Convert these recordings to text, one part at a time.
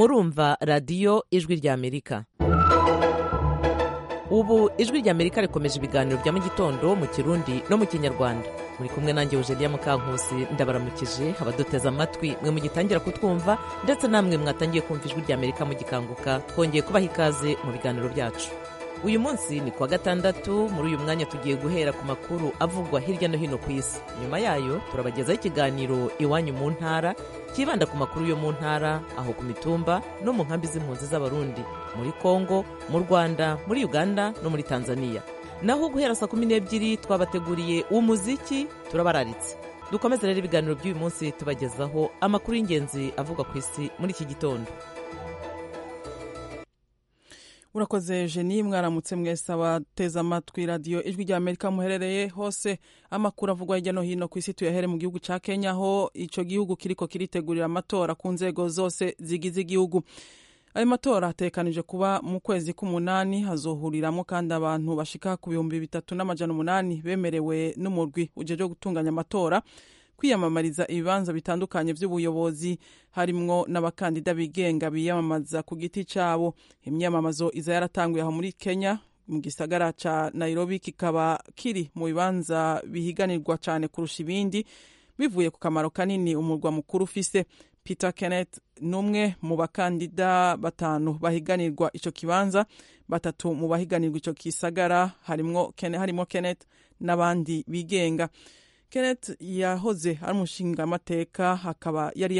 murumva radiyo ijwi ry'amerika ubu ijwi ry'amerika rikomeje ibiganiro bya mu gitondo mu kirundi no mu kinyarwanda muri kumwe nanjye eugenia mukankusi ndabaramukije abaduteze amatwi mwe mugitangira kutwumva ndetse namwe mwatangiye kumva ijwi ry'amerika mugikanguka twongeye kubaha ikaze mu biganiro byacu uyu munsi ni kuwa gatandatu muri uyu mwanya tugiye guhera ku makuru avugwa hirya no hino ku isi nyuma yayo turabagezaho ikiganiro iwanyu mu ntara cyibanda ku makuru yo mu ntara aho ku mitumba no mu nkambi z'impunzi z'abarundi muri kongo mu rwanda muri uganda no muri tanzania naho guhera saa kumi n'ebyiri twabateguriye umuziki turabararitse dukomeze rero ibiganiro by'uyu munsi tubagezaho amakuru y'ingenzi avugwa ku isi muri iki gitondo urakoze jeni mwaramutse mwese abateze amatwi radiyo ijwi rya amerika muherereye hose amakuru avugwa hirya no hino ku isi tuyahere mu gihugu cya kenya aho icyo gihugu kiriko kiritegurira amatora ku nzego zose zigize igihugu ayo matora atekanije kuba mu kwezi k'umunani hazohuriramo kandi abantu bashika ku bihumbi bitatu n'amajana umunani bemerewe n'umurwi ujeje gutunganya amatora kwiyamamariza ibibanza bitandukanye by'ubuyobozi harimwo n'abakandida bigenga biyamamaza ku giti cyabo imyamamazo iza yaratanguye aho muri kenya mu gisagara ca nairobi kikaba kiri mu bibanza bihiganirwa cyane kurusha ibindi bivuye ku kamaro kanini umurwa mukuru ufise peter kenneth ni umwe mu bakandida batanu bahiganirwa ico kibanza batatu mu bahiganirwa ico kisagara harimwo kenneth n'abandi bigenga kenneth yahoze ari umushingamateka akaba yari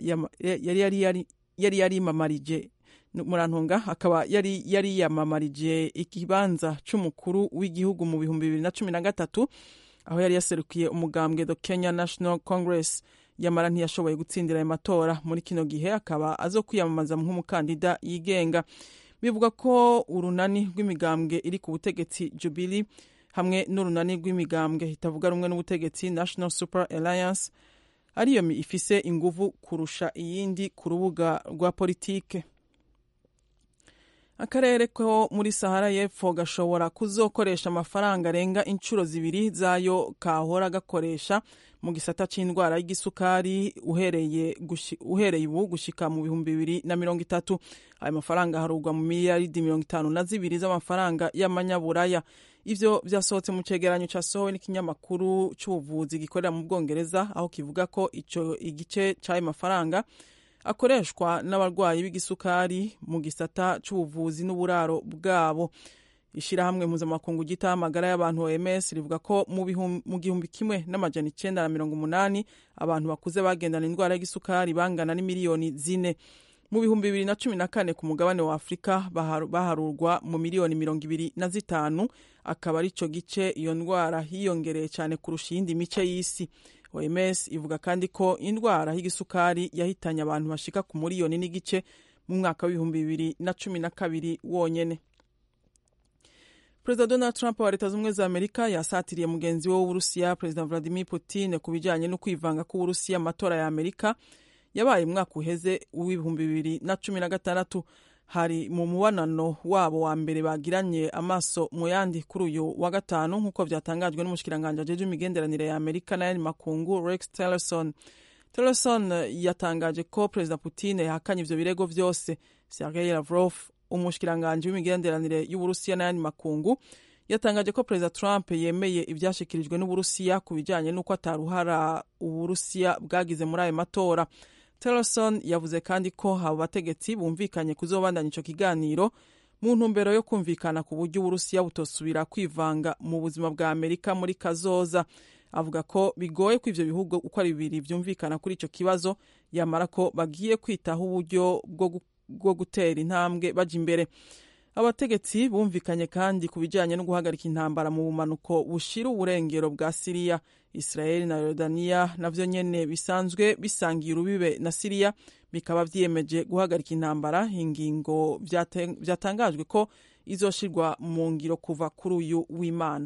yari yarimamarije murantunga akaba yari yariyamamarije ikibanza c'umukuru w'igihugu mu bihumbi bibiri na cumi na gatatu aho yari yaserukiye umugambwe the kenya national congress yamara ntiyashoboye gutsindira ayo matora muri kino gihe akaba azo kwiyamamaza nk'umukandida yigenga bivuga ko urunani rw'imigambwe iri ku butegetsi jubili hamwe n'urunani rw'imigambwe itavuga rumwe n'ubutegetsi national super alliance ariyo ifise inguvu kurusha iyindi ku rubuga rwa politike akarere ko muri sahara y'epfo gashobora kuzokoresha amafaranga arenga inshuro zibiri zayo kahora gakoresha mu gisata c'indwara y'igisukari uhereye uhereye ubu gushika mu bihumbi bibiri na mirongo itatu ayo mafaranga harugwa mu miliyaridi mirongo itanu na zibiri z'amafaranga y'amanyaburaya ivyo vyasohotse mu cegeranyo casohowe n'ikinyamakuru c'ubuvuzi gikorera mu bwongereza aho kivuga ko ico igice c'ayo mafaranga akoreshwa n'abarwayi b'igisukari mu gisata c'ubuvuzi n'uburaro bwabo ishirahamwe mpuzamakungu gitaho amagara y'abantu OMS rivuga ko mu gihumbi kimwe n'amajana icenda na mirongo umunani abantu bakuze bagendana indwara y'igisukari bangana n'imiliyoni zine mu bihumbi bibiri na cumi na kane ku mugabane wa afurika baharurwa mu miliyoni mirongo ibiri na zitanu akaba ari co gice iyo ndwara hiyongereye cyane kurusha iyindi mice y'isi oms ivuga kandi ko indwara y'igisukari yahitanye abantu bashika ku miliyoni n'igice mu mwaka w'ibihumbi bibiri na cumi na kabiri wonyene perezida donald trump wa leta z'ubumwe za amerika yasatiriye mugenzi we w'uburusiya perezida vladimir putin ku bijanye no kwivanga k'uburusiya mu matora ya amerika yabaye umwaka uheze w'ibihumbi bibiri na cumi na gatandatu hari mu mubonano wabo wa mbere bagiranye amaso mu yandi kuri uyu wa gatanu nk'uko byatangajwe n'umushikiranganji ajeje imigenderanire ya amerika n'ayandi makungu rex tillerson tillerson yatangaje ko perezida putin yahakanye ivyo birego vyose sergei lavrov umushikiranganji w'imigenderanire y'uburusiya n'ayandi makungu yatangaje ko perezida trump yemeye ivyashikirijwe n'uburusiya ku bijanye n'uko ataruhara uburusiya bwagize muri ayo matora tillerson yavuze kandi ko abo bategetsi bumvikanye kuzobandanya ico kiganiro mu ntumbero yo kumvikana ku buryo uburusiya butosubira kwivanga mu buzima bwa amerika muri kazoza avuga ko bigoye ko ivyo bihugu uko ari bibiri vyumvikana kuri ico kibazo yamara ko bagiye kwitaho uburyo bwo gutera intambwe baja imbere abategetsi bumvikanye kandi ku bijanye no guhagarika intambara mu bumanuko bushira uburengero bwa siriya israeli na yorodaniya navyo nyene bisanzwe bisangiye urubibe na siriya bikaba vyiyemeje guhagarika intambara ingingo vyatangajwe ko izoshirwa mu ngiro kuva kuri uyu w'imana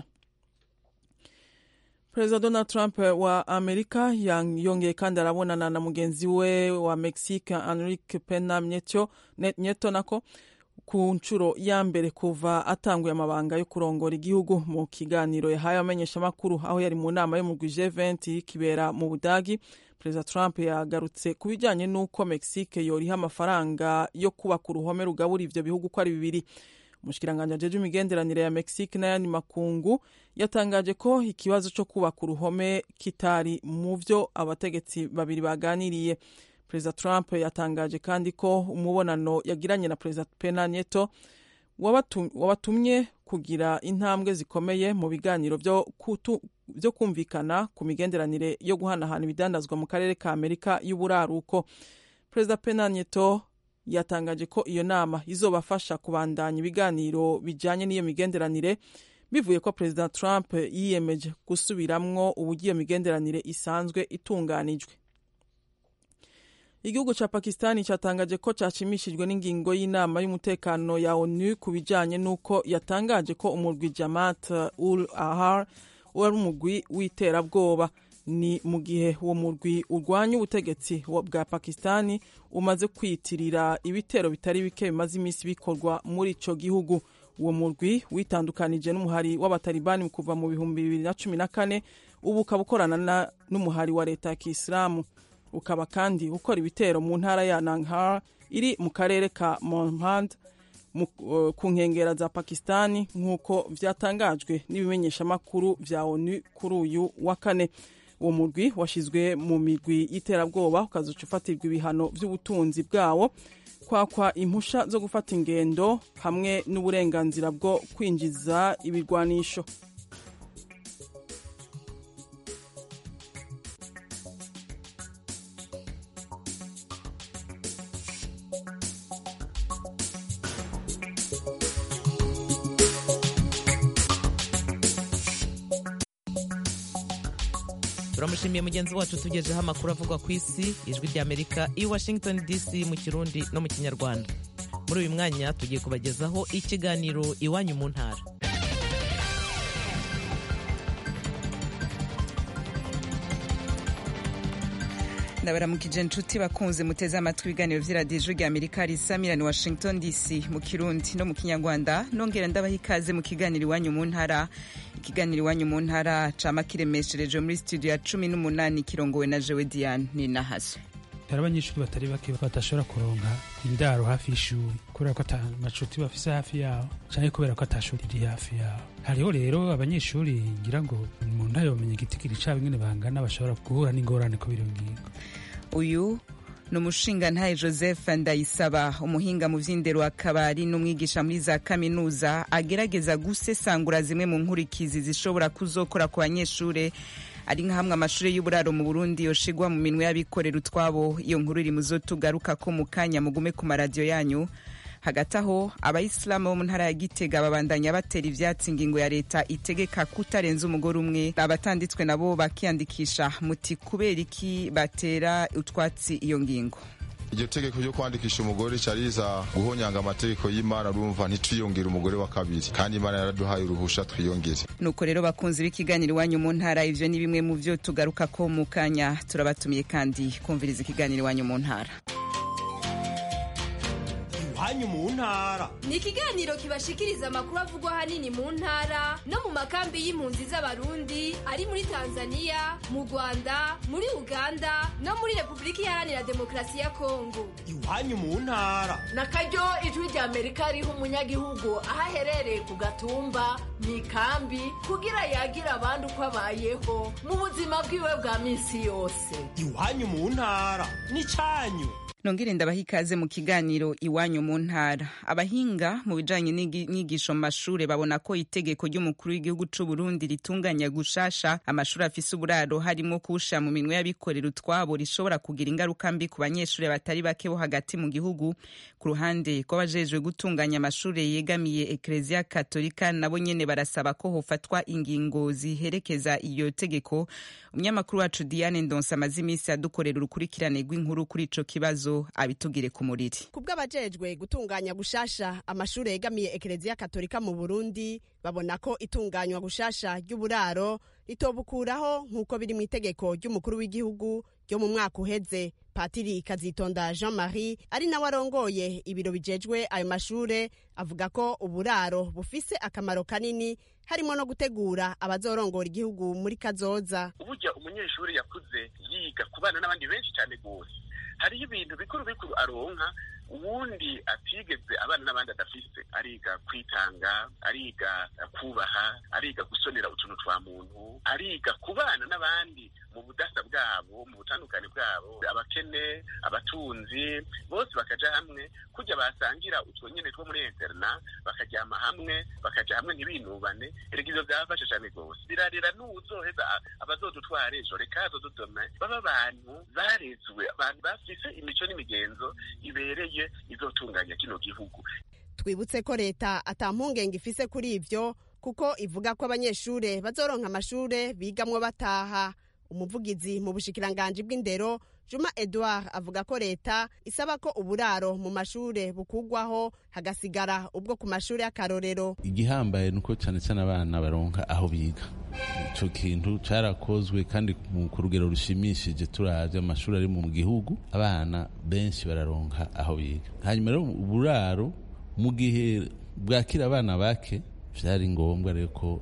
perezida donald trump wa amerika yongeye kandi arabonana na mugenzi we wa mexique enrique pena nieto nako ku nshuro ya mbere kuva atanguye amabanga yo kurongora igihugu mu kiganiro yahaye abamenyeshamakuru aho yari mu nama yo mu G20 kibera mu Budagi Perezida Trump yagarutse ku bijyanye n'uko Mexique yoriha amafaranga yo kubaka uruhome rugabura ivyo bihugu ko ari bibiri umushikiranganji ajeje imigenderanire ya Mexique n'ayandi makungu yatangaje ko ikibazo cyo kubaka uruhome kitari mu vyo abategetsi babiri baganiriye perezida trump yatangaje kandi ko umubonano yagiranye na perezida pena nieto wabatumye kugira intambwe zikomeye mu biganiro byo kumvikana ku migenderanire yo guhanahana ibidandazwa mu karere ka amerika y'uburaruko perezida pena nieto yatangaje ko iyo nama izobafasha kubandanya ibiganiro bijyanye n'iyo migenderanire bivuye ko perezida trump yiyemeje gusubiramwo uburyo iyo migenderanire isanzwe itunganijwe igihugu cya pakistani cyatangaje ko cyashimishijwe n'ingingo y'inama y'umutekano ya onu ku bijyanye n'uko yatangaje ko umurwi jamat ul ahar wari umurwi w'iterabwoba ni mu gihe uwo murwi urwanya ubutegetsi bwa pakistani umaze kwiyitirira ibitero bitari bike bimaze iminsi bikorwa muri icyo gihugu uwo murwi witandukanije n'umuhari w'abatalibani kuva mu bihumbi bibiri na cumi na kane ubu ukaba ukorana n'umuhari wa leta ya kisilamu ukaba kandi ukora ibitero mu ntara ya nanghar iri mu karere ka monmand ku nkengera za pakistani nk'uko byatangajwe n'ibimenyeshamakuru bya onu kuri uyu wa kane uwo murwi washyizwe mu migwi y'iterabwoba ukazuca ufatirwa ibihano by'ubutunzi bwawo kwakwa impusha zo gufata ingendo hamwe n'uburenganzira bwo kwinjiza ibirwanisho turamushimiye mugenzi wacu tugejeho amakuru avugwa ku isi ijwi ry'amerika i washington dc mu kirundi no mu kinyarwanda muri uyu mwanya tugiye kubagezaho ikiganiro iwanyu mu ntara ndabaramukije inshuti bakunze muteze amatwi ibiganiro vy'iradiyo ijwi rya amerika risamirani washington dc mu kirundi no mu kinyarwanda nongera ndabaha ikaze mu kiganiro iwanyu mu ntara ikiganiro iwanyu mu ntara cama kiremesherejwe muri studio ya cumi n'umunani kirongowe na jewe diane ninahazo hari abanyeshuri batari bake badashobora kuronka indaro hafi y'ishuri kubera ko ata macuti bafise hafi yaho canke kubera ko ata shuri riri hafi yaho hariho rero abanyeshuri ngira ngo umuntu ntayomenya igitigiri cabo ingene bangana bashobora guhura n'ingorane kubera iyo ngingo uyu ni umushingantahe joseph ndayisaba umuhinga mu vy'indero akaba ari n'umwigisha muri za kaminuza agerageza gusesangura zimwe mu nkurikizi zishobora kuzokora ku banyeshure ari nka hamwe amashuri y'uburaro mu burundi yoshigwa mu minwe y'abikorera utwabo iyo nkuru iri muzo tugaruka ko mu kanya mugume ku maradiyo yanyu hagati aho abayisilamu bo mu ntara ya gitega babandanya batera ivyatsi ingingo ya leta itegeka kutarenza umugore umwe abatanditswe nabo bakiyandikisha muti kubera iki batera utwatsi iyo ngingo iryo tegeko ryo kwandikisha umugore cyariza guhonyanga amategeko y'imana urumva ntitwiyongere umugore wa kabiri kandi imana yaraduhaye uruhusha twiyongere nuko rero bakunzi b'ikiganiro iwanyu mu ntara ivyo ni bimwe mu vyo tugaruka ko mu kanya turabatumiye kandi kumviriza ikiganiro iwanyu mu ntara iwanyu mu ntara ni ikiganiro kibashikiriza amakuru avugwa ahanini mu ntara no mu makambi y'impunzi z'abarundi ari muri tanzania mu rwanda muri uganda no muri repubulika iharanira demokarasi ya kongo iwanyu mu ntara na karyo ijwi rya amerika riha umunyagihugu aho aherereye ku gatumba mu ikambi kugira yagira abandi uko abayeho mu buzima bwiwe bwa minsi yose iwanyu mu ntara ni cyanyu nongere ndabaha ikaze mu kiganiro iwanyu mu ntara abahinga mu bijanye n'inyigisho mu mashure babona ko itegeko ry'umukuru w'igihugu c'u Burundi ritunganya gushasha amashuri afise uburaro harimo kuwushira mu minwe y'abikorera utwabo rishobora kugira ingaruka mbi ku banyeshure batari bake bo hagati mu gihugu ku ruhande rw'abajejwe gutunganya amashure yegamiye eklezia katolika nabo nyene barasaba ko hofatwa ingingo ziherekeza iyo tegeko umunyamakuru wacu Diane Ndonsa amaze iminsi adukorera urukurikirane rw'inkuru kuri ico kibazo abitugire ku muriri kubw'abajejwe gutunganya gushasha amashuri yegamiye ekereziya katolika mu burundi babona ko itunganywa gushasha ry'uburaro ritobukuraho nk'uko biri mu itegeko ry'umukuru w'igihugu ryo mu mwaka uheze patiri kazitonda jean marie ari nawe arongoye ibiro bijejwe ayo mashure avuga ko uburaro bufise akamaro kanini harimo no gutegura abazorongora igihugu muri kazoza burya umunyeshuri yakuze yiga kubana n'abandi benshi cyane rwose hariho ibintu bikuru bikuru aronka uwundi atigeze abana n'abandi adafise ariga kwitanga ariga kubaha ariga gusonera utuntu twa muntu ariga kubana n'abandi mu budasa bwabo mu butandukane bwabo abakene abatunzi bose bakaja hamwe kujya basangira utwo nyene two muri interna bakaryama hamwe bakaja hamwe ntibinubane erega ivyo vyabafasha cane rwose birarira n'uwuzoheza abazodutwara ejo reka azodudome baba abantu barezwe abantu bafise imico n'imigenzo ibereye izotunganya kino gihugu twibutse ko leta ata mpungenge ifise kuri ivyo kuko ivuga ko abanyeshure bazoronka amashure bigamwo bataha umuvugizi mu bushikiranganji bw'indero juma edouard avuga ko leta isaba ko uburaro mu mashure bukugwaho hagasigara ubwo ku mashure y'akarorero igihambaye ni uko cyane cyane abana baronka aho biga icyo kintu cyarakozwe kandi ku rugero rushimishije turavye amashuri ari mu gihugu abana benshi bararonka aho biga hanyuma rero uburaro mu gihe bwakira abana bake byari ngombwa rero ko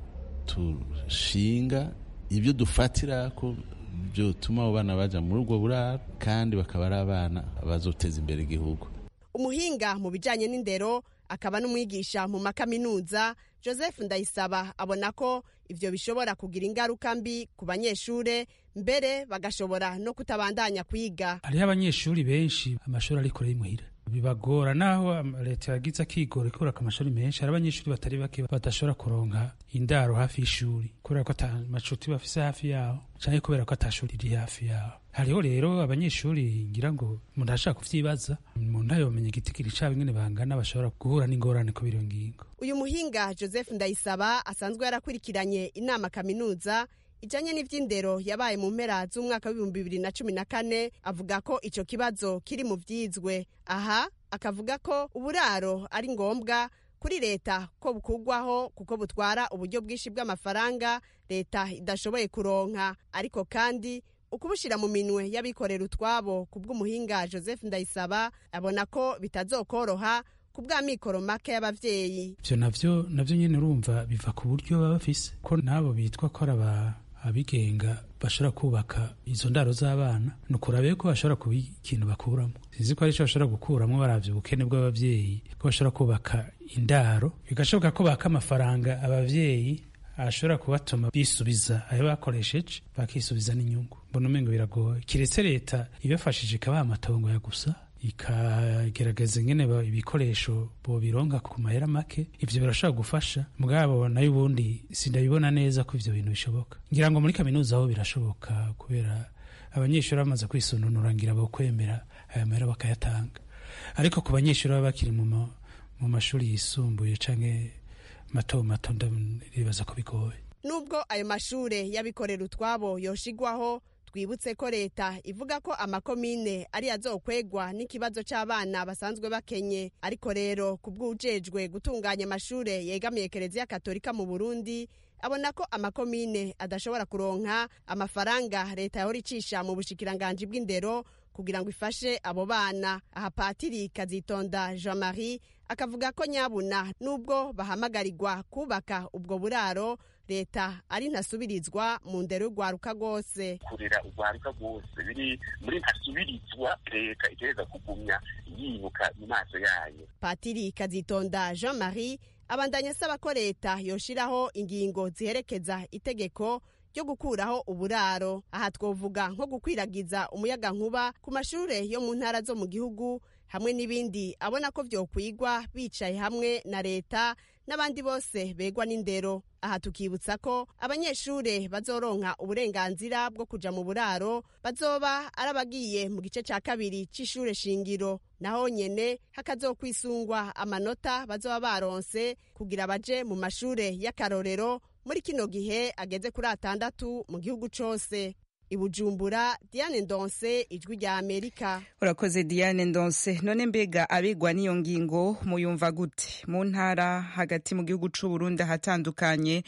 tushinga ibyo dufatira ko byotuma abo bana baja muri ubwo buraro kandi bakaba ari abana bazoteza imbere igihugu umuhinga mu bijanye n'indero akaba n'umwigisha mu makaminuza joseph ndayisaba abona ko ivyo bishobora kugira ingaruka mbi ku banyeshure mbere bagashobora no kutabandanya kwiga hariho abanyeshuri benshi amashuri ari kure y'imuhira bibagora naho leta yagize akigora ikuraka amashuri menshi hari abanyeshuri batari bake badashobora kuronka indaro hafi y'ishuri kubera ko ata macuti bafise hafi yaho canke kubera ko ata shuri riri hafi yaho hariho rero abanyeshuri ngira ngo umuntu ashaka kuvyibaza umuntu ayomenya igitigiri cabo ingene bangana bashobora guhura n'ingorane kubera iyo ngingo uyu muhinga joseph ndayisaba asanzwe yarakurikiranye inama kaminuza ijanye n'ivy'indero yabaye mu mpera z'umwaka w'ibihumbi bibiri na cumi na kane avuga ko ico kibazo kiri mu vyizwe aha akavuga ko uburaro ari ngombwa kuri leta ko bukugwaho kuko butwara uburyo bwinshi bw'amafaranga leta idashoboye kuronka ariko kandi ukubushira mu minwe y'abikorera utwabo ku bw'umuhinga joseph ndayisaba abona ko bitazokoroha ku bw'amikoro make y'abavyeyi ivyo navyo navyo nyene urumva biva ku buryo baba bafise ko nabo bitwa ko ari abigenga bashobora kubaka izo ndaro z'abana ni ukurabe ko bashobora kuba ikintu bakuramo sinzi ko ari cyo bashobora gukuramo baravye ubukene bw'abavyeyi ko bashobora kubaka indaro bigashoboka ko baka amafaranga abavyeyi ashobora kubatuma bisubiza ayo bakoresheje bakisubiza n'inyungu mbona umengo biragoye kiretse leta ibafashije ikabaha amatongo ya gusa ikagerageza ingene ibikoresho bobironka ku mahera make ivyo birashobora gufasha mugabo nayo ubundi sindabibona neza ko ivyo bintu bishoboka ngira ngo muri kaminuza aho birashoboka kubera abanyeshuri bamaze kwisununura ngira bokwemera aya mahera bakayatanga ariko ku banyeshuri baba bakiri mu mashuri yisumbuye canke mato mato ndibaza ko bigoye nubwo ayo mashure y'abikorera utwabo yoshigwaho twibutse ko leta ivuga ko amakomine ari azokwegwa n'ikibazo c'abana basanzwe bakenye ariko rero ku bw'ujejwe gutunganya amashure yegamiye kereziya katolika mu burundi abona ko amakomine adashobora kuronka amafaranga leta yahora icisha mu bushikiranganji bw'indero kugira ngo ifashe abo bana aha patiri kazitonda jean marie akavuga ko nyabuna nubwo bahamagarirwa kubaka ubwo buraro leta ari ntasubirizwa mu ndero y'urwaruka rwose kurera urwaruka rwose biri muri ntasubirizwa leta itereza kugumya yibuka mu maso yayo patiri kazitonda jean marie abandanya asaba ko leta yoshiraho ingingo ziherekeza itegeko ryo gukuraho uburaro aha twovuga nko gukwiragiza umuyaga nkuba ku mashure yo mu ntara zo mu gihugu hamwe n'ibindi abona ko vyokwigwa bicaye hamwe na leta n'abandi bose begwa n'indero aha tukibutsa ko abanyeshure bazoronka uburenganzira bwo kuja mu buraro bazoba ari abagiye mu gice ca kabiri c'ishure shingiro naho nyene hakazokwisungwa amanota bazoba baronse kugira baje mu mashure y'akarorero muri kino gihe ageze kuri atandatu mu gihugu cose ibujumbura diane ndonse ijwi rya amerika urakoze diane ndonse none mbega abigwa n'iyo ngingo muyumva gute mu ntara hagati mu gihugu c'u burundi ahatandukanye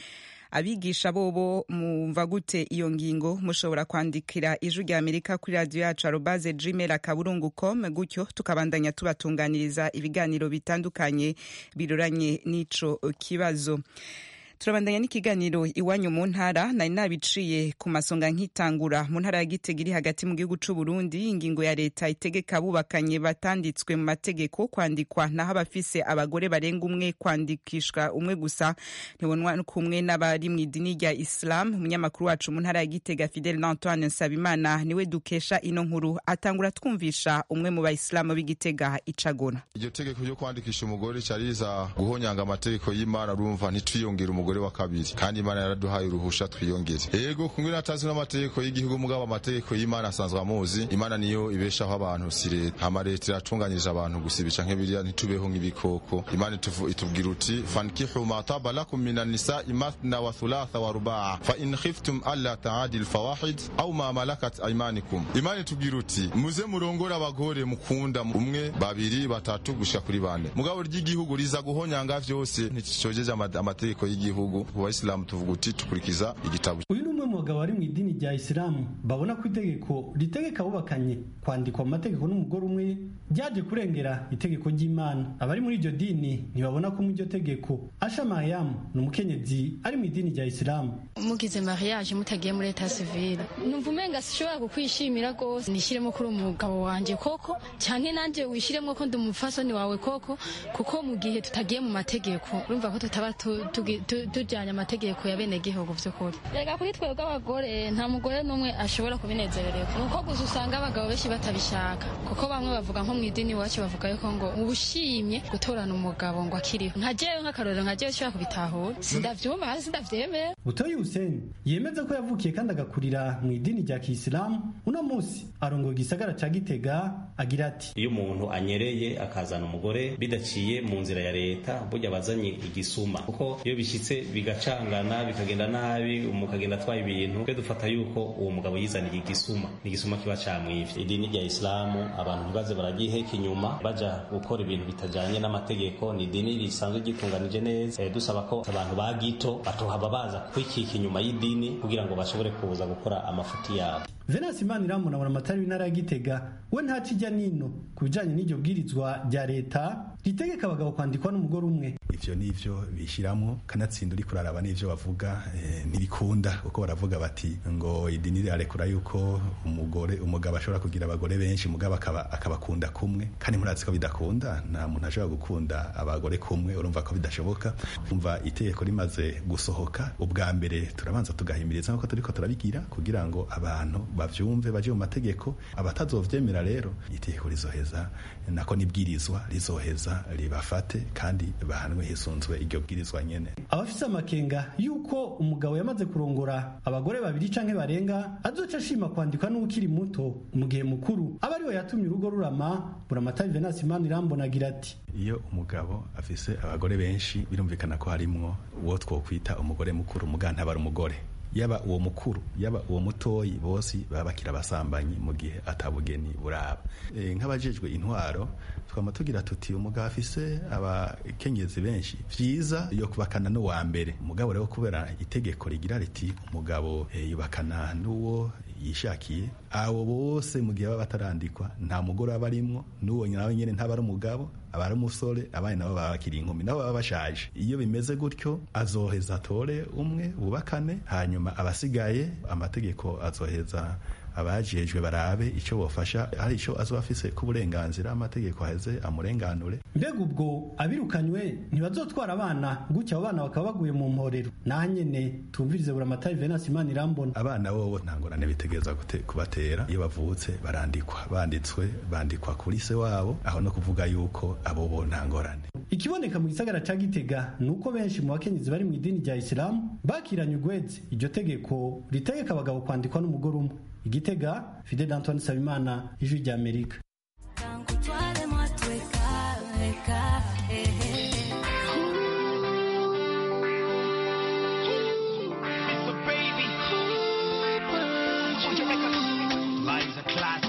abigisha bobo mumva gute iyo ngingo mushobora kwandikira ijwi rya amerika kuri radiyo yacu arobaze gmail akaburungu com gutyo tukabandanya tubatunganiriza ibiganiro bitandukanye biroranye n'ico kibazo turabandanya n'ikiganiro iwanyu mu ntara nari nabiciye ku masonga nkitangura mu ntara ya gitega iri hagati mu gihugu c'u Burundi ingingo ya leta itegeka abubakanye batanditswe mu mategeko kwandikwa naho abafise abagore barenga umwe kwandikishwa umwe gusa ntibonwa kumwe n'abari mu idini rya Islam umunyamakuru wacu mu ntara ya gitega Fidel Antoine Nsabimana niwe dukesha ino nkuru atangura twumvisha umwe mu bayisilamu b'igitega icagona iryo tegeko ryo kwandikisha umugore cyariza guhonyanga amategeko y'imana urumva ntitwiyongere umugore wa kabiri kandi imana yaraduhaye uruhusha twiyongere yego kumwe natazwi n'amategeko y'igihugu mugabo amategeko y'imana asanzwe amuzi imana niyo ibeshaho abantu si leta hama leta iratunganyije abantu gusibica nk'ibiriya ntitubeho nk'ibikoko imana ituvu- itubwira uti fankihu ma taba lakum minan nisa'i mathna wa thulatha wa rubaa fa in khiftum alla ta'adil fawahid aw ma malakat aymanikum imana itubwira uti muze murongore abagore mukunda umwe babiri batatu gushika kuri bane mugabo ry'igihugu riza guhonyanga vyose nticojeje ama- amategeko y'igihugu ku bayisilamu tuvuga uti tukurikiza igitabo uyu ni umwe mu bagabo bari mu idini rya isilamu babona ko itegeko ritegeka abubakanye kwandikwa mu mategeko n'umugore umwe ryaje kurengera itegeko ry'imana abari muri iryo dini ntibabona ko mu iryo tegeko asha mariyamu ni umukenyezi ari mu idini rya isilamu mugize mariage mutagiye muri leta civile numva umenga sishobora kukwishimira rwose nishyiremo kuri umugabo wanjye koko cyane nanjye wishyiremo ko ndi umufasoni wawe koko kuko mu gihe tutagiye mu mategeko urumva ko tutaba tu- tugi- tu- tujyanye amategeko ya bene gihugu by'ukuri reka kuri twebwe abagore nta mugore n'umwe ashobora kubinezererwa ni uko gusa usanga abagabo benshi batabishaka kuko bamwe bavuga nko mu idini iwacu bavuga yuko ngo uba ushimye gutorana umugabo ngo akiriho nka jewe nk'akarorero nka jewe ushobora kubitahura sindavyumva hasi sindavyemera butoyi huseni yemeza ko yavukiye kandi agakurira mu idini rya kisilamu uno munsi arongoye igisagara ca gitega agira ati iyo umuntu anyereye akazana umugore bidaciye mu nzira ya leta burya bazanye igisuma kuko iyo bishyitse bigacangana bikagenda nabi umukagenda atwaye ibintu twe dufata yuko uwo mugabo yizaniye igisuma ni igisuma kiba camwivye idini rya isilamu abantu ntibaze baragiheka inyuma baja gukora ibintu bitajanye n'amategeko ni idini risanzwe ryitunganije neza eh, dusaba ko abantu ba gito batohaba baza kwikika inyuma y'idini kugira ngo bashobore kuza gukora amafuti yabo venasi imana iramuna amatari w'intara ya gitega we ntaco ijya nino ku bijanye n'iryo bwirizwa rya leta ritegeka abagabo kwandikwa n'umugore umwe ivyo nivyo bishyiramo kanatsinda uri kuraraba n'ivyo bavuga eh, ntibikunda kuko baravuga bati ngo idini rirarekura yuko umugore umugabo ashobora kugira abagore benshi mugabo akaba akabakunda kumwe kandi murazi ko bidakunda nta muntu ashobora gukunda abagore kumwe urumva ko bidashoboka umva itegeko rimaze gusohoka ubwa mbere turabanza tugahimiriza nk'uko turiko turabigira kugira ngo abantu bavyumve baje mu mategeko abatazovyemera rero itegeko rizoheza nako nibwirizwa rizoheza ribafate kandi bahanwe hisunzwe iryo bwirizwa nyene abafise amakenga yuko umugabo yamaze kurongora abagore babiri canke barenga azoca ashima kwandikwa n'ukiri muto mu gihe mukuru aba ariwe yatumye urugo rurama buramatari venasi imana irambona agira ati iyo umugabo afise abagore benshi birumvikana ko harimwo uwo twokwita umugore mukuru muga ntabara umugore yaba uwo mukuru yaba uwo mutoyi bose baba bakira abasambanyi mu gihe atabugeni buraba e, nk'abajejwe intwaro twama tugira tuti umugabo afise abakenyezi benshi vyiza yo kubakana n'uwa mbere umugabo rero kubera itegeko rigira riti umugabo e, yubakana n'uwo yishakiye abo bose mu gihe baba batarandikwa nta mugore aba arimwo n'uwo nawe nyene ntaba ari umugabo aba ari umusore abandi nabo baba bakiri inkumi nabo baba bashaje iyo bimeze gutyo azoheza atore umwe bubakane hanyuma abasigaye amategeko azoheza abajejwe barabe icyo bofasha hari icyo azoba afise k'uburenganzira amategeko aheze amurenganure mbega ubwo abirukanywe ntibazotwara abana gutya abo bana bakaba baguye mu mporero naho nyene tumvirize buramatari venasi imana irambona abana bobo nta ngorane bitegereza gute- kubatera iyo bavutse barandikwa banditswe bandikwa kuri se wabo aho no kuvuga yuko abo bo nta ngorane ikiboneka mu gisagara ca gitega ni uko benshi mu bakenyezi bari mu idini rya isilamu bakiranye ugweze iryo tegeko ritegeka abagabo kwandikwa n'umugore umwe igitega fidel antoine sabimana ijwi rya amerika Lives are classic.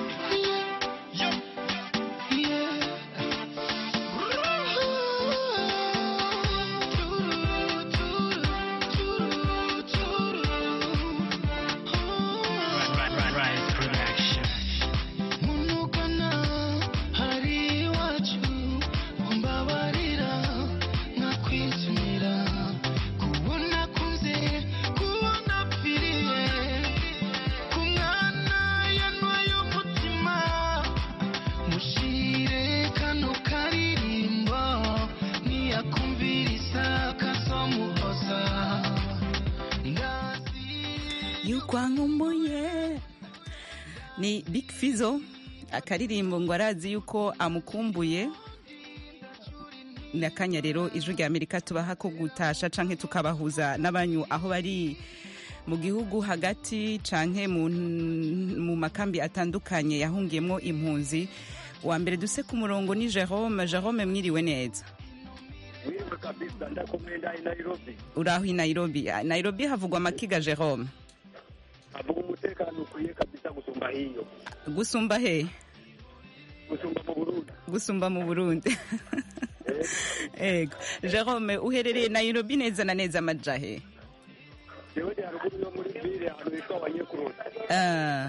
yuko ankumbuye ni big fizo akaririmbo ngo arazi yuko amukumbuye ni akanya rero ijwi rya amerika tubaha ko gutasha canke tukabahuza n'abanyu aho bari mu gihugu hagati canke mu, mu makambi atandukanye yahungiyemwo impunzi wa mbere duse ku murongo ni jerome jerome mwiriwe neza Mwiriwe kabisa ndakomenda i Nairobi. uraho i nairobi Ah, nairobi havugwa amakiga jerome Avuga umutekano ukwiye kabisa gusumba hiyo. gusumba he Gusumba mu Burundi. gusumba mu burundi ego jerome uherereye nairobi neza na neza amaja he Jewe ndi haruguru yo muri ville ahantu hitwa Wanyekurota. Ah.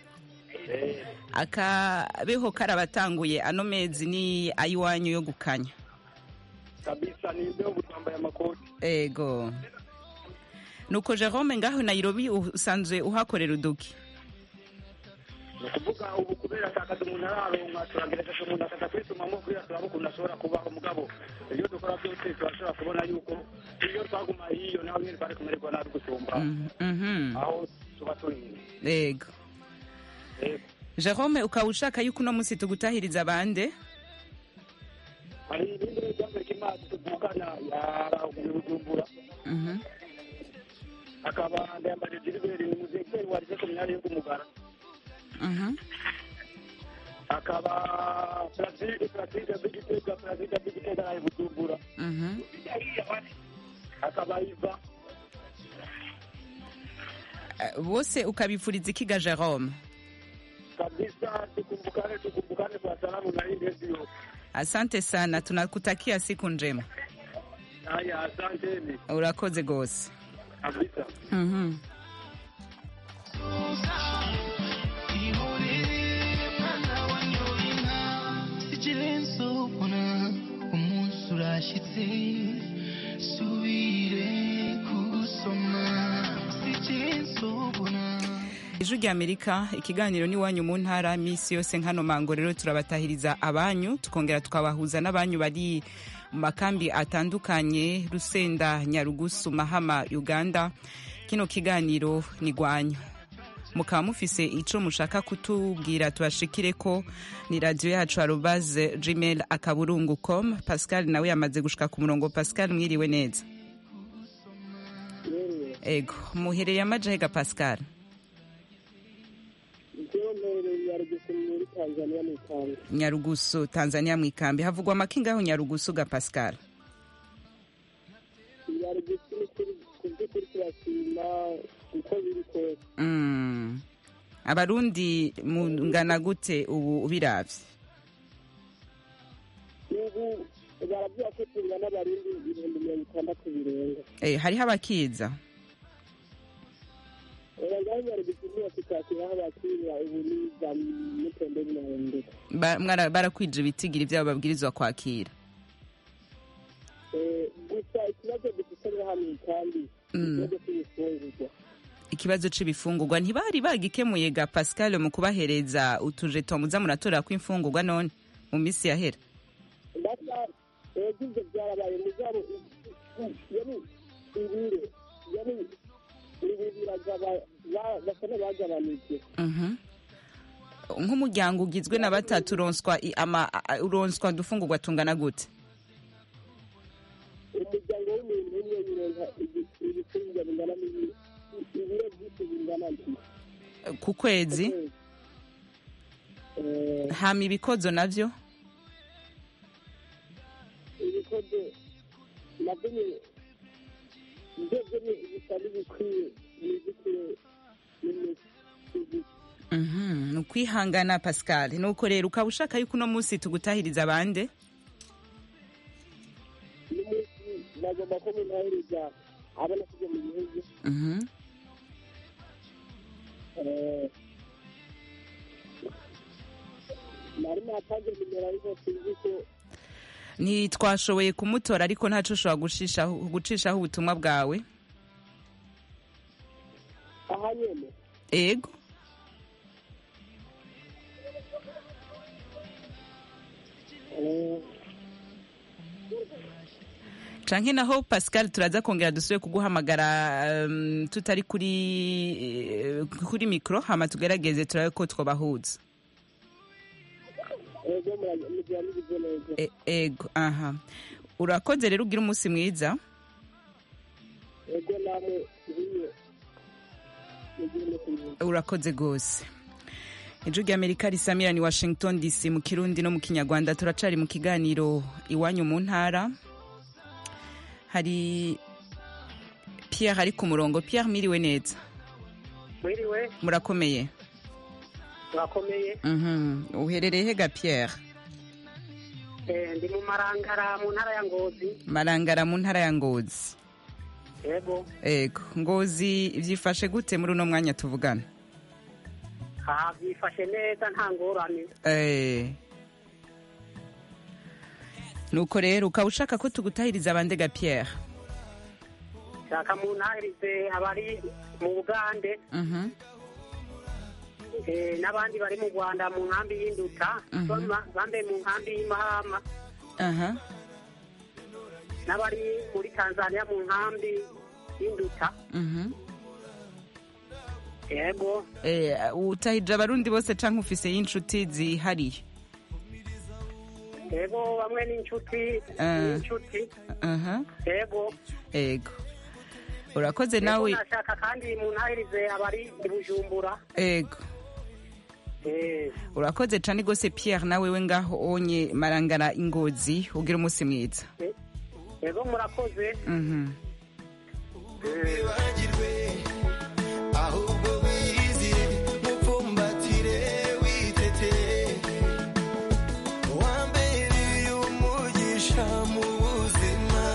akabeho karabatanguye ano mezi ni ayiwanyu yo gukanya Kabisa ni imbeho butwambaye amakoti. ego nuko jerome ngaho nairobi usanzwe uhakorera uduki Ni ukuvuga ubu kubera atakaza umuntu araronka turagerageza umuntu akaza kwisumamo kugira turabe ukuntu ashobora kubaho mugabo iyo dukora byose turashobora kubona yuko iyo twaguma hiyo naho nyine twari kumererwa nabi gusumba Mhm. aho tuba turi ego jerome ukaba ushaka yuko uno munsi tugutahiriza abande hari ibindi by'amerika imazi tuvukana yarahuguye bujumbura Mhm. akaba ndayambara jiriberi ni muzekeri warize ku myanya yo kumugara Mhm. akaba plaside plaside bigitega plaside bigitega ari bujumbura Mhm. akaba iva Eh, bose ukabifuriza ikiga jerome kabisa tukumbukane tukumbukane kwa salamu na hii ndio asante sana tunakutakia siku njema haya asanteni urakoze gose kabisa Mhm. ikirenzo ubona umunsi urashyitse subire kugusoma ikirenzo ubona ijwi rya amerika ikiganiro n'iwanyu mu ntara minsi yose nkano mango rero turabatahiriza abanyu tukongera tukabahuza n'abanyu bari mu makambi atandukanye rusenda nyarugusu mahama uganda kino kiganiro ni rwanyu mukaba mufise ico mushaka kutubwira tubashikire ko ni radiyo yacu arobaze gmail akaburungu com pascal nawe yamaze gushika ku murongo pascal mwiriwe neza ego muhereye amajahega pascal Njyewe mperereye Nyarugusu muri Tanzania mu Tanga. nyarugusu tanzania mu ikambi havugwa amakingaho nyarugusu ga pascal Nyarugusu ni kuri ku by'ukuri turashima uko biri kose. Mm. abarundi mungana gute ubu ubiravye Ubu baravuga ko tungana abarundi ibihumbi mirongo itandatu birenga. eh, hariho abakiza Oya ngaho Nyarugusu niyo tukakiraho abakirira ubu ni za Mutende Nyarendeka. Ba- mwara- barakwije ibitigiri vyabo babwirizwa kwakira Eh, Gusa ikibazo dufite nka hano kandi Mm. ikibazo cy'ibifungurwa. ikibazo c'ibifungurwa ntibari bagikemuye ga pascal mu kubahereza utujeto muza muratora kw'imfungurwa none mu misi yahera ndasa ibyo byarabaye mugabo yari ibiro yari ibi biragaba ba- basa n'abagabanije Mhm. nk'umuryango ugizwe na batatu uronswa i- ama- a- uronswa udufungurwa tungana gute umuryango w'umuntu umwe yironka ibi- ibicuruzwa bingana n'ibi- ibiro byinshi bingana nti ku kwezi hama ibikozo navyo ibikozo nabyo ni- ndebye ni bisa n'ibikwiye n'ibikwiye n'imiti Mhm, ni ukwihangana pascal nuko rero ukaba ushaka yuko uno munsi tugutahiriza abande n'umunsi bagomba ko munahereza abana kujya mu gihugu Mhm. Eh, nari natanze nimero ariko sinzi ko ntitwashoboye kumutora ariko ntaco ushobora gushishaho gucishaho ubutumwa bwawe aha nyene ego canke naho pascal turaza kongera dusubire kuguhamagara um, tutari kuri eh, kuri mikro hama tugerageze turabe ko twobahuza ego mugira mugize neza E- ego aha urakoze rero ugira umunsi mwiza ego namwe nk'iyo mugira umunsi mwiza urakoze rwose ijwi ry'amerika risamira ni washington dc mu kirundi no mu kinyarwanda turacari mu kiganiro iwanyu mu ntara hari pierre ari ku murongo pierre miriwe neza mwiriwe murakomeye turakomeye Mhm. uherereye hega pierre Eh, ndi mu marangara mu ntara ya ngozi marangara mu ntara ya ngozi yego ego ngozi vyifashe gute muri uno mwanya tuvugana aha byifashe neza nta ngorane Eh. nuko rero ukaba ushaka ko tugutahiriza abandega pierre shaka mu ntahirize abari mu bugande Mhm. eh, n'abandi bari mu rwanda mu nkambi y'induta Mhm. Bama- bambaye mu nkambi y'imahama aha n'abari muri tanzania mu nkambi y'induta Mhm. yego Eh, utahije abarundi bose canke ufise y'inshuti zihariye yego bamwe n'inshuti Ah. n'inshuti aha yego ego urakoze Yego, nawe nashaka kandi mu ntahirize abari i bujumbura ego Eh, urakoze cane gose pierre nawe we ngaho onye marangara ingozi ugira umunsi mwiza yego murakoze Mhm. wibagirwe ahubwo wiyizire mupfumbatire witete wambereye umugisha mu buzima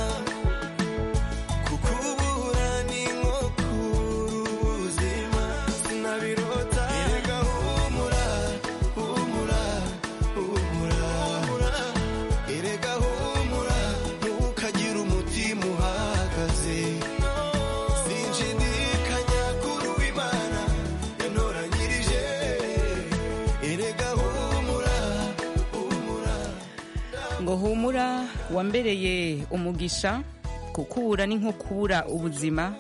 kukubura ni nko kubura ubuzima sinabirota erega humura humura humura erega humura ntukagire umutima uhagaze sinshidikanya kuri uwimana yantoranyirije erega humura humura ngo humura wambereye umugisha kukubura ni nko kubura ubuzima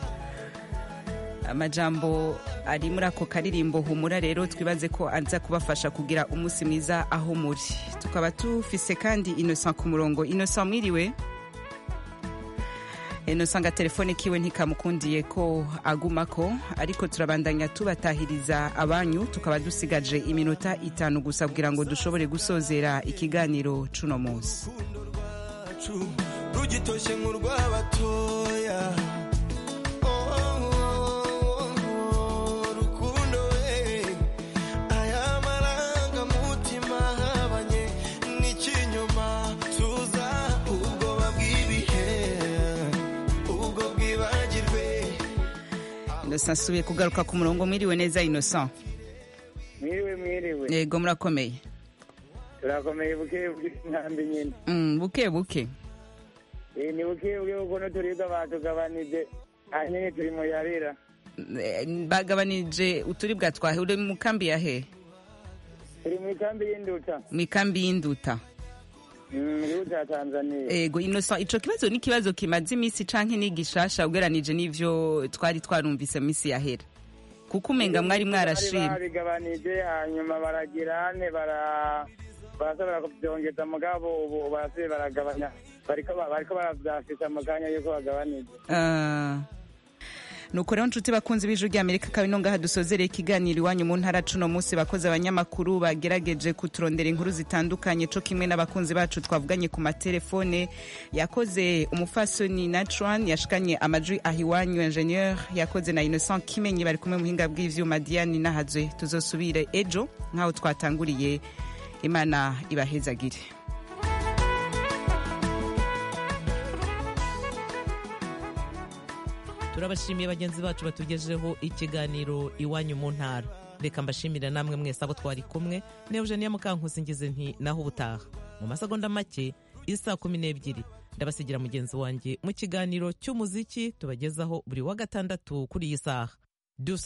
amajambo ari muri ako karirimbo humura rero twibaze ko aza kubafasha kugira umunsi mwiza aho muri tukaba tufise kandi innocent ku murongo innocent mwiriwe innocent nga telefone kiwe ntikamukundiye ko agumako ariko turabandanya tubatahiriza abanyu tukaba dusigaje iminota itanu gusa kugira ngo dushobore gusozera ikiganiro cuno munsi rwacu rugitoshye nk'urw'abatoya Oh, oh, oh, rukundo we aya marangamutima ahabanye n'ikinyoma tuza ubwoba bw'ibihe ubwo bwibagirwe innocent asubiye kugaruka ku murongo mwiriwe neza innocent mwiriwe mwiriwe yego murakomeye turakomeye buke buke inkambi nyine Mm, buke buke Eh, ni buke buke kuko n'uturibwa batugabanije hanyine turi mu yarira Eh, bagabanije uturibwa twahe uri mu kambi ya he turi mu ikambi y'induta mu ikambi y'induta Mm, mu gihugu cya tanzania ego innocent ico kibazo ni ikibazo kimaze iminsi canke ni gishasha ugeranije n'ivyo twari twarumvise mu minsi yahera kuko umenga mwari mwarashima Bari babigabanije hanyuma baragira ane bara barasubira kubyongeza mugabo ubu barasubiye baragabanya bariko ba- bariko baravyafisa mu kanya yuko bagabanije Ah. nuko rero nshuti bakunzi b'ijwi ry'amerika kabi no ngaha dusozereye ikiganiro iwanyu mu ntara cuno munsi bakoze abanyamakuru bagerageje kuturondera inkuru zitandukanye co kimwe n'abakunzi bacu twavuganye ku matelefone yakoze umufasoni natran yashikanye amajwi aha iwanyu ingenieur yakoze na innocent kimenyi bari kumwe muhinga bw'ivyuma diane nahazwe tuzosubire ejo nk'aho twatanguriye imana ibahezagire turabashimiye bagenzi bacu batugejeho ikiganiro iwanyu mu ntara reka mbashimire namwe mwese abo twari kumwe ne eugenia mukankusi ngize nti naho ubutaha mu masegonda make isa kumi n'ebyiri ndabasigira mugenzi wanjye mu kiganiro cy'umuziki tubagezaho buri wa gatandatu kuri iyi saha